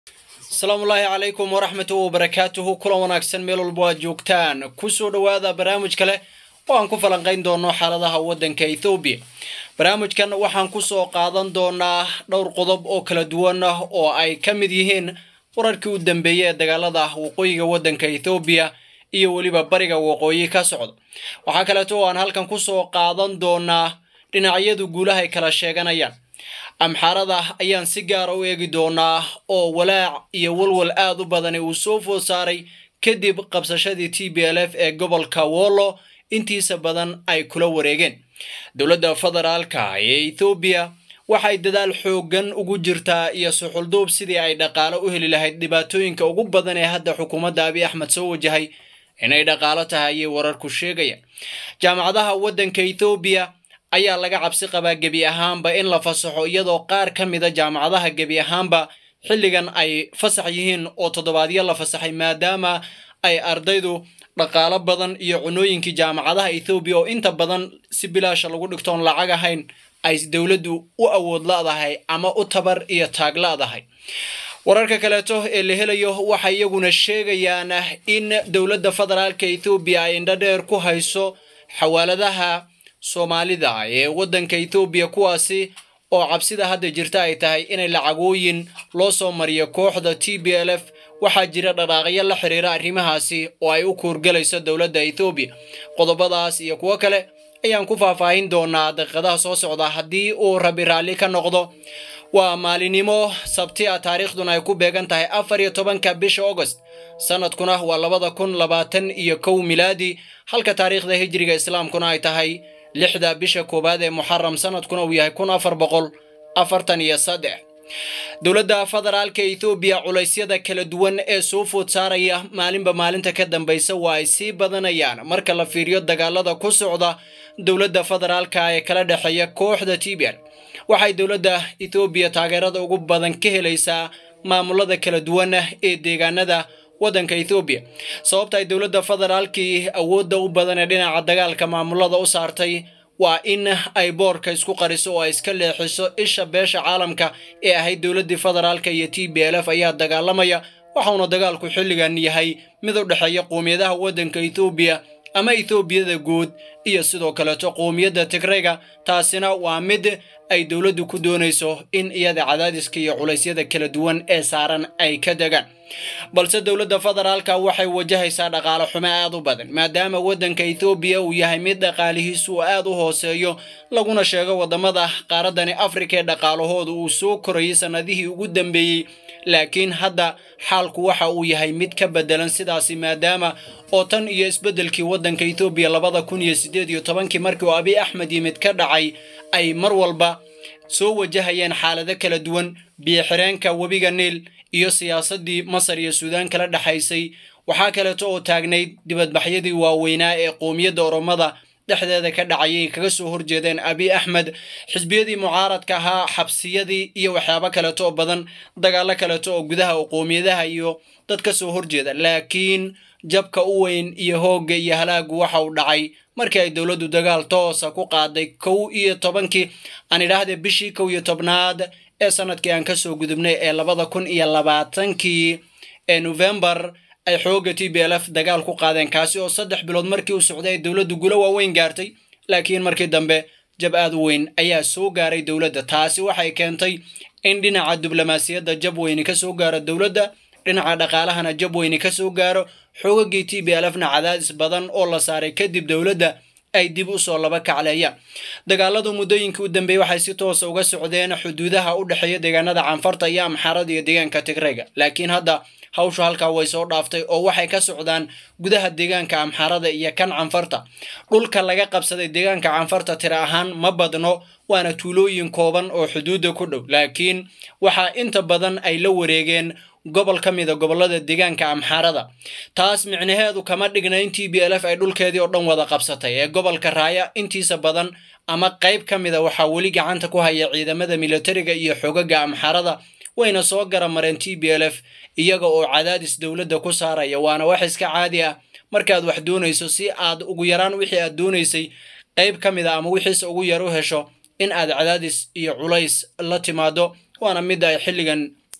asalaamu ullaahi calaykum waraxmatu wabarakaatuhu kulan wanaagsan meel walba aad joogtaan kusoo dhowaada barnaamij kale oo aan ku falanqayn doono xaaladaha waddanka ethoobiya barnaamijkan waxaan kusoo qaadan doonaa dhowr qodob oo kala duwan oo ay ka mid yihiin wararkii u dambeeyey ee dagaalada waqooyiga waddanka ethoobiya iyo weliba bariga waqooyi ka socda waxaa kaleeto oo aan halkan kusoo qaadan doonaa dhinacyadu guulaha ay kala sheeganayaan amxaarada ayaan si gaara u eegi doonaa oo walaac iyo walwal aad u badani uu soo food saaray kadib qabsashadii t b l f ee gobolka wollo intiisa badan ay kula wareegeen dowladda federaalka ee ethoobiya waxay dadaal xooggan ugu jirtaa iyo suxulduub sidii ay dhaqaalo u heli lahayd dhibaatooyinka ugu badan ee hadda xukuumadda abiy axmed soo wajahay inay dhaqaalo tahay ayay wararku sheegayaan jaamacadaha waddanka ethoobiya ayaa laga cabsi qabaa gebi ahaanba in la fasaxo iyadoo qaar ka mida jaamacadaha gebi ahaanba xilligan ay fasax yihiin oo toddobaadyo la fasaxay maadaama ay ardaydu dhaqaalo badan iyo cunooyinkii jaamacadaha ethoobiya oo inta badan si bilaasha lagu dhigtoon lacag ahayn ay dowladdu u awood la'dahay ama u tabar iyo taag la'dahay wararka kaleeto ee la helayo waxay iyaguna sheegayaan in dowladda federaalka ethoobiya ay indhadheer ku hayso xawaaladaha soomaalida ee waddanka ethoobiya kuwaasi oo cabsida hadda jirta ay tahay inay lacagooyin loo soo mariyo kooxda t b l f waxaa jira dhaqaaqyo la xiriira arrimahaasi oo ay u kuurgalayso dowladda ethoobiya qodobadaas iyo kuwo kale ayaan ku faahfaahin doonaa daqiiqadaha soo socda haddii uu rabi raalli ka noqdo waa maalinimo sabti a taariikhduna ay ku beegan tahay afar iyo tobanka bisha agost sanadkuna waa labada kun labaatan iyo kow milaadi halka taariikhda hijriga islaamkuna ay tahay lixda bisha koowaad ee muxaram sanadkuna uu yahay kun afar boqol afartan iyo saddex dowladda federaalka ethoobiya culaysyada kala duwan ee soo food saaraya maalinba maalinta ka dambaysa waa ay sii badanayaan marka la fiiriyo dagaalada ku socda dowladda federaalka ee kala dhexeeya kooxda tbr waxay dowladda ethoobiya taageerada ugu badan ka helaysaa maamulada kala duwan ee deegaanada waddanka ethoobiya sababta ay dowladda federaalkii awoodda u badan ee dhinaca dagaalka maamulada u saartay waa in ay boorka isku qariso oo ay iska leexiso isha beesha caalamka ee ahayd dowladdii federaalka iyo t b l f ayaa dagaalamaya waxauna dagaalku xilligan yahay mid u dhexeeya qowmiyadaha waddanka ethoobiya ama ethoobiyada guud iyo sidoo kaleeto qowmiyadda tigrayga taasina waa mid ay dowladdu ku doonayso in iyada cadaadiska iyo culaysyada kala duwan ee saaran ay ka degaan balse dowladda federaalka waxay wajahaysaa dhaqaale xumo aad u badan maadaama waddanka ethoobiya uu yahay mid dhaqaalihiisu aad u hooseeyo laguna sheego waddamada qaaradani afrika ee dhaqaalahooda uu soo korayay sannadihii ugu dambeeyey laakiin hadda xaalku waxa uu yahay mid ka bedelan sidaasi maadaama oo tan iyo isbeddelkii waddanka ethoobiya labada kun iyo siddeed iyo tobankii markii uu abiy axmed yimid ka dhacay ay mar walba soo wajahayeen xaalado kala duwan biyo-xireenka webiga niil iyo siyaasaddii masar iyo suudaan kala dhexaysay waxaa kaleeto oo taagnayd dibadbaxyadii waaweynaa ee qowmiyadda oromada dhexdeeda ka dhacayay kaga soo horjeedeen abiy axmed xisbiyadii mucaaradka ahaa xabsiyadii iyo waxyaabo kaleeto oo badan dagaallo kaleeto oo gudaha oo qowmiyadaha iyo dad ka soo horjeeda laakiin jabka u weyn iyo hoogga iyo halaagu waxa uu dhacay markii ay dowladdu dagaal toosa ku qaaday kow iyo tobankii aan idhaahdee bishii kow iyo tobnaad ee sanadkii aan kasoo gudubnay ee labada kun iyo labaatankii ee novembar ay xoogga t b l f dagaal ku qaadeen kaasi oo saddex bilood markii uu socday ay dowladdu gulo waaweyn gaartay laakiin markii dambe jab aad u weyn ayaa soo gaaray dowladda taasi waxay keentay in dhinaca diblomaasiyadda jab weyni ka soo gaaro dowladda dhinaca dhaqaalahana jab weyni ka soo gaaro xoogagii t b l fna cadaadis badan oo la saaray kadib dowladda ay dib u soo laba kacleeyaan dagaaladu muddooyinkii u dambeeyey waxay si toosa uga socdeen xuduudaha u dhexeeya deegaanada canfarta iyo amxaarada iyo deegaanka tigrayga laakiin hadda hawshu halkaa way soo dhaaftay oo waxay ka socdaan gudaha deegaanka amxaarada iyo kan canfarta dhulka laga qabsaday deegaanka canfarta tira ahaan ma badno waana tuulooyin kooban oo xuduudda ku dhow laakiin waxaa inta badan ay la wareegeen gobol ka mida gobollada deegaanka amxaarada taas micnaheedu kama dhigna in t b l f ay dhulkeedii oo dhan wada qabsatay ee gobolka raaya intiisa badan ama qayb ka mida waxaa weli gacanta ku haya ciidamada militariga iyo xogaga amxaarada wayna soo garamareen t b l f iyaga oo cadaadis dowladda ku saaraya waana wax iska caadi ah markaad wax doonayso si aad ugu yaraan wixii aad doonaysay qayb ka mid a ama wixiise ugu yar u hesho in aad cadaadis iyo culays la timaado waana midda ay xilligan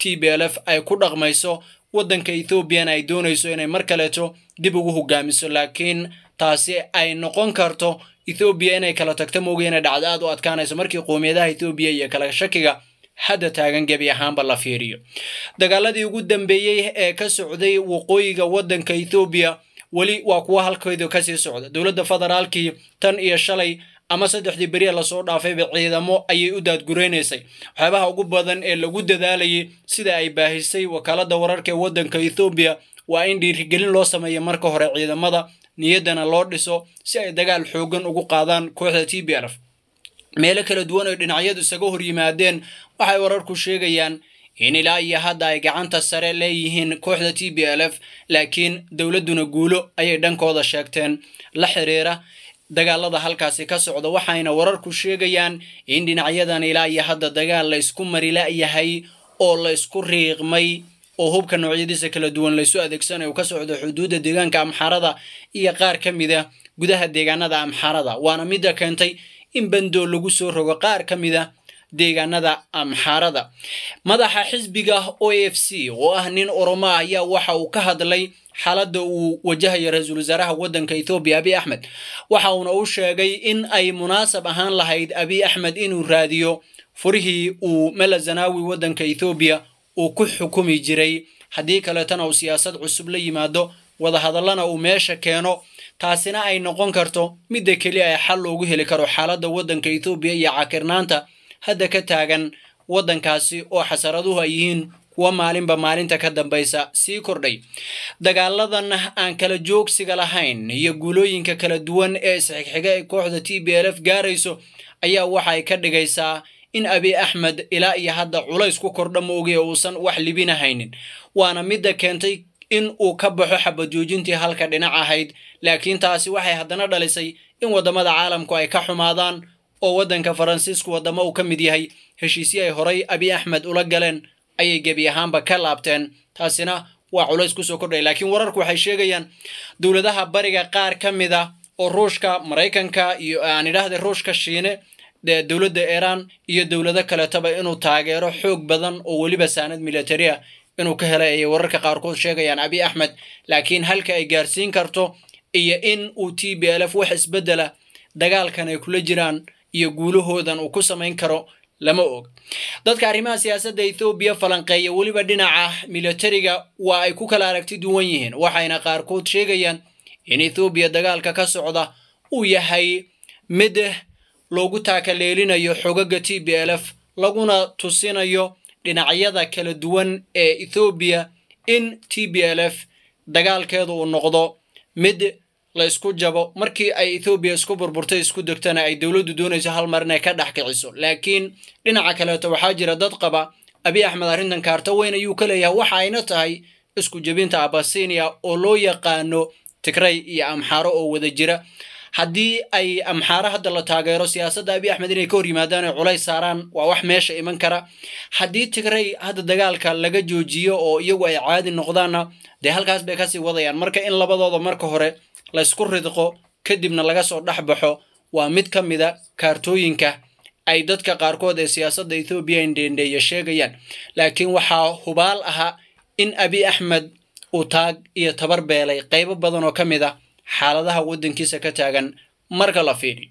t b l f ay ku dhaqmayso waddanka ethoobiana ay doonayso inay mar kaleeto dib ugu hogaamiso laakiin taasi ay noqon karto ethoobiya inay kala tagto mooga inay dhacdo aad u adkaanayso markii qowmiyadaha ethoobiya iyo kala shakiga hadda taagan gebi ahaanba la fiiriyo dagaaladii ugu dambeeyey ee ka socday waqooyiga waddanka ethoobiya weli waa kuwa halkeedu kasii socda dowladda federaalkii tan iyo shalay ama saddexdii beriya lasoo dhaafayba ciidamo ayay u daadguraynaysay waxyaabaha ugu badan ee lagu dadaalayay sida ay baahisay wakaaladda wararka ee waddanka ethoobiya waa in dhiirigelin loo sameeyo marka hore ciidamada niyaddana loo dhiso si ay dagaal xoogan ugu qaadaan kooxda t b lf meelo kala duwan oo dhinacyadu isaga hor yimaadeen waxay wararku sheegayaan in ilaa iyo hadda ay gacanta sare leeyihiin kooxda t b l f laakiin dowladduna guulo ayay dhankooda sheegteen la xiriira dagaalada halkaasi ka socda waxayna wararku sheegayaan in dhinacyadan ilaa iyo hadda dagaal la ysku marila'yahay oo la ysku riiqmay oo hubka noocyadiisa kala duwan laysu adeegsanayo ka socdo xuduudda deegaanka amxarada iyo qaar ka mid a gudaha deegaanada amxarada waana midda keentay in bandoo lagu soo rogo qaar ka mid a deegaanada amxarada madaxa xisbiga o f c oo ah nin oromo ah ayaa waxa uu ka hadlay xaaladda uu wajahayo ra-iisul wasaaraha waddanka ethoobiya abiy axmed waxa uuna u sheegay in ay munaasab ahaan lahayd abiy axmed inuu raadiyo furihii uu mela zanaawi waddanka ethoobiya uu ku xukumi jiray haddii kaleetana uu siyaasad cusub la yimaado wadahadallana uu meesha keeno taasina ay noqon karto midda keliya ee xal loogu heli karo xaaladda waddanka ethoobiya iyo cakirnaanta hadda ka taagan waddankaasi oo xasaraduhu ay yihiin kuwa maalinba maalinta ka dambaysa sii kordhay dagaaladan aan kala joogsiga lahayn iyo guulooyinka kala duwan ee isxigxiga ee kooxda t b l f gaarayso ayaa waxa ay ka dhigaysaa in abiy axmed ilaa iyo hadda culays ku kordha mooge uusan wax libinahaynin waana midda keentay in uu ka baxo xabajoojintii halka dhinac ahayd laakiin taasi waxay haddana dhalisay in waddamada caalamku ay ka xumaadaan oo waddanka faransiisku waddamo uu ka mid yahay heshiisyo ay horay abiy axmed ula galeen ayay gebi ahaanba ka laabteen taasina waa culays kusoo kordhaya laakiin wararku waxay sheegayaan dowladaha bariga qaar ka mid a oo ruushka maraykanka iyo aan idhaahda ruushka shiine dowladda iiraan iyo dowlado kaleetaba inuu taageero xoog badan oo weliba saanad militari ah inuu ka helay ayay wararka qaarkood sheegayaan abiy axmed laakiin halka ay gaarsiin karto iyo in uu t b l f wax isbeddela dagaalkan ay kula jiraan iyo guulahoodan uu ku samayn karo lama og dadka arrimaha siyaasadda ethoobiya falanqeeya weliba dhinaca militariga waa ay ku kala aragti duwan yihiin waxayna qaarkood sheegayaan in ethoobiya dagaalka ka socda uu yahay mid loogu taakaleelinayo xogaga t b l f laguna tusinayo dhinacyada kala duwan ee ethoobiya in t b l f dagaalkeedu uu noqdo mid la isku jabo markii ay ethoobiya isku burburtay isku degtana ay dowladdu doonayso hal mar inay ka dhex kiciso laakiin dhinaca kaleeto waxaa jira dad qaba abiy axmed arrintan kaarto weyn ayuu ka leeyahay waxa ayna tahay isku jebinta abasinia oo loo yaqaano tigray iyo amxaaro oo wada jira haddii ay amxaaro hadda la taageero siyaasadda abiy axmed inay ka hor yimaadaan ay culays saaraan waa wax meesha iman kara haddii tigray hadda dagaalka laga joojiyo oo iyagu ay caadi noqdaanna dee halkaas bay kasii wadayaan marka in labadooda marka hore laysku ridqo kadibna laga soo dhex baxo waa mid ka mida kaartooyinka ay dadka qaarkood ee siyaasadda ethoobiya indheendheeya sheegayaan laakiin waxaa hubaal ahaa in abiy axmed uu taag iyo tabar beelay qaybo badan oo ka mid a xaaladaha waddankiisa ka taagan marka la fiidhi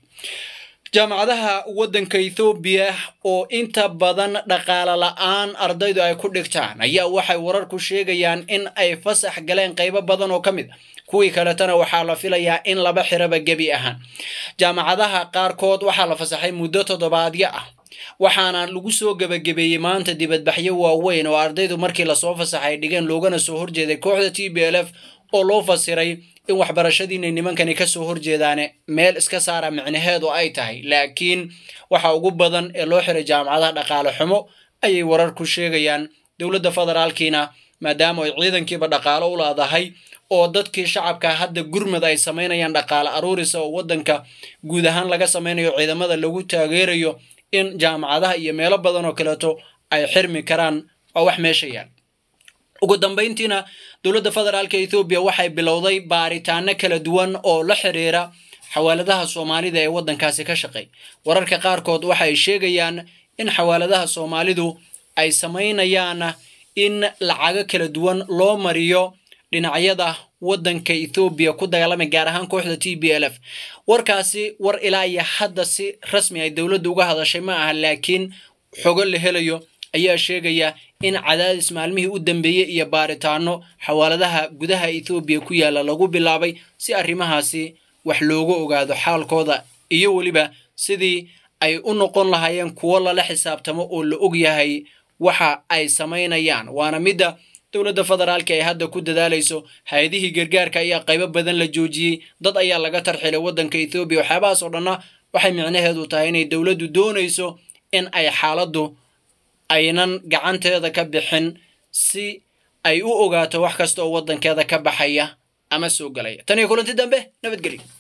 jaamacadaha waddanka ethoobiya oo inta badan dhaqaale la-aan ardaydu ay ku dhigtaan ayaa waxay wararku sheegayaan in ay fasax galeen qaybo badan oo ka mid a kuwii kaletana waxaa la filayaa in laba xiraba gebi ahaan jaamacadaha qaarkood waxaa la fasaxay muddo toddobaadyo ah waxaana lagu soo gebagabeeyey maanta dibadbaxyo waaweyn oo ardaydu markii lasoo fasaxay dhigeen loogana soo horjeeday kooxda t b l f oo loo fasiray in waxbarashadiinay nimankani kasoo horjeedaane meel iska saara micnaheedu ay tahay laakiin waxa ugu badan ee loo xiray jaamacadaha dhaqaale xumo ayay wararku sheegayaan dowladda federaalkiina maadaama ay ciidankiiba dhaqaalo u leedahay oo dadkii shacabka hadda gurmad ay samaynayaan dhaqaale aruurisa oo waddanka guud ahaan laga samaynayo ciidamada lagu taageerayo in jaamacadaha iyo meelo badan oo kaleeto ay xirmi karaan waa wax meesha yaal ugu dambayntiina dowladda federaalka ethoobiya waxay bilowday baaritaano kala duwan oo la xiriira xawaaladaha soomaalida ee waddankaasi ka shaqeey wararka qaarkood waxay sheegayaan in xawaaladaha soomaalidu ay samaynayaan in lacago kala duwan loo mariyo dhinacyada waddanka ethoobiya ku dagaalamay gaar ahaan kooxda t b l f warkaasi war ilaa iyo hadda si rasmi ay dowladda uga hadashay ma aha laakiin xogo la helayo ayaa sheegaya in cadaadis maalmihii u dambeeyey iyo baaritaano xawaaladaha gudaha ethoobiya ku yaalla lagu bilaabay si arrimahaasi wax looga ogaado xaalkooda iyo weliba sidii ay u noqon lahaayeen kuwo lala xisaabtamo oo la og yahay waxa ay samaynayaan waana midda dowladda federaalka ay hadda ku dadaalayso hay-adihii gargaarka ayaa qaybo badan la joojiyey dad ayaa laga tarxilay waddanka ethoobiya waxyaabahaas oo dhanna waxay micnaheedu tahay inay dowladdu doonayso in ay xaaladdu aynan gacanteeda ka bixin si ay u ogaato wax kasta oo waddankeeda ka baxaya ama soo galaya tan iyo kulanti dambe nabadgelyo